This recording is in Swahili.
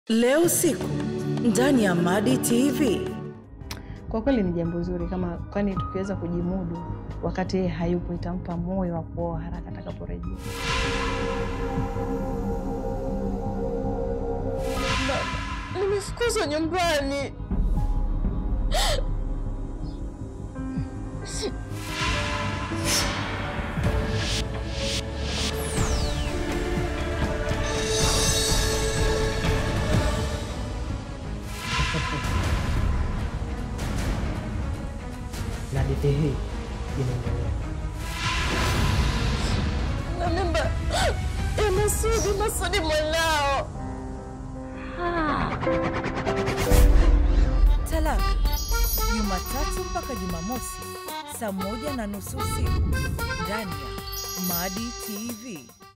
Leo usiku ndani ya Madi TV. Kwa kweli ni jambo zuri kama, kwani tukiweza kujimudu wakati yeye hayupo, itampa moyo wa kuoa haraka atakaporejea. Nimefukuzwa nyumbani. na hadithi hii inaendelea. Na mimba ya Masudi, Masudi mwanao. Talaka Jumatatu mpaka Jumamosi saa moja na nusu usiku ndani ya Madi TV.